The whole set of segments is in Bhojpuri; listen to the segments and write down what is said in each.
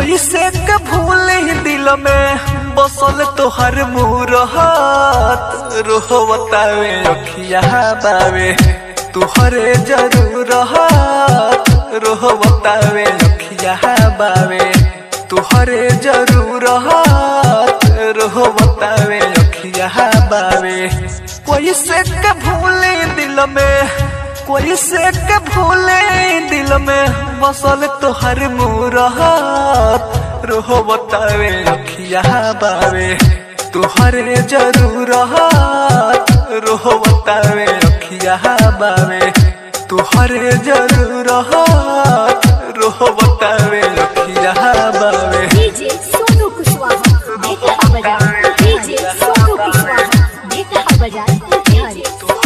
कैसे के भूले दिल में बसल तोहर मुरहत रोहतावे अखिया बावे तुहरे जरूरत रोहतावे अखिया बावे तुहरे जरूरत रोहतावे अखिया बावे कैसे के भूले दिल में कैसे के भूले दिल में बसल तोहर मुरहत रोहो बतावे अखिया बावे तुहरे जरूरत रोहो बतावे अखिया बावे तुहरे जरूरत रोहो बतावे अखिया बावे डीजे सोनू कुशवाहा बेटा बजाए डीजे सोनू कुशवाहा बेटा बजाए बिहारी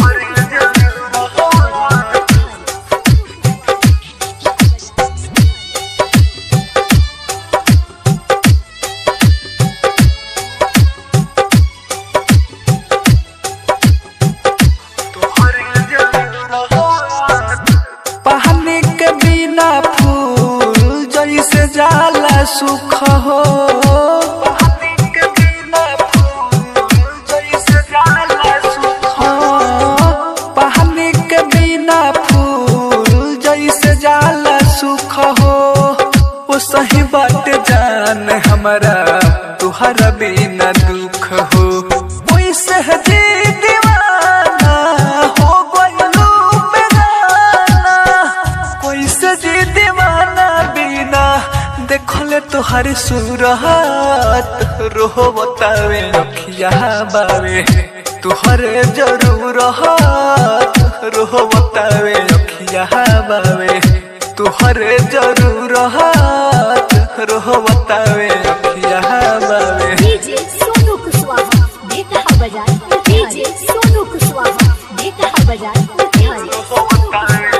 पानी के बिना फूल जैसे जाला सुख हो पानी के बिना फूल जैसे जाला सुख हो पानी के बिना फूल जैसे जाला सुख हो वो सही बात जान हमारा तुहरा बिना दुख हो वैसे जी दीवाना हो गइलू बेगाना कैसे जी दीवाना बिना देखले तुहारी सूरत रोहो बतावे अखिया बावे तुहरे जरूरत रोहो बतावे अखिया बावे तुहरे जरूरत रोहो बतावे अखिया बावे डीजे सोनू कुशवाहा बेटा बजाए डीजे सोनू कुशवाहा बेटा बजाए बिहारी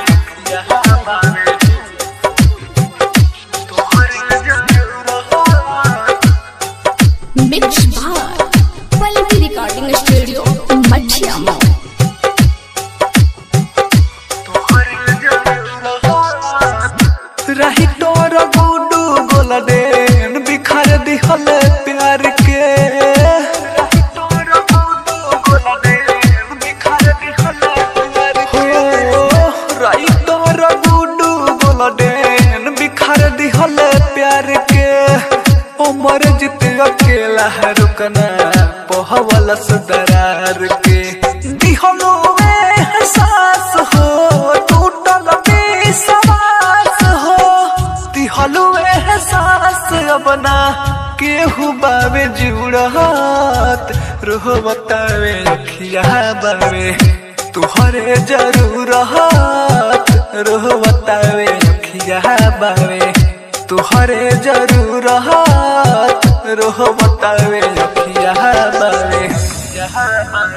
मिक्स बार पल्लवी रिकॉर्डिंग स्टूडियो मठिया मॉल रही तोर गुडू गोलडेन बिखर दिहल प्यार के रही तोर गुडू गोलडेन बिखर दिहल प्यार के रही तोर गुडू गोलडेन बिखर दिहल प्यार के उमर जित अकेला है रुकना पोहवल दरार के दिहलो एहसास हो टूटल विश्वास हो दिहलो एहसास अपना केहू बावे जुड़त रोह बतावे अखिया बावे तुहरे जरूरत रोह बतावे अखिया बावे तुहरे जरूरत रोह बतावे अखिया बावे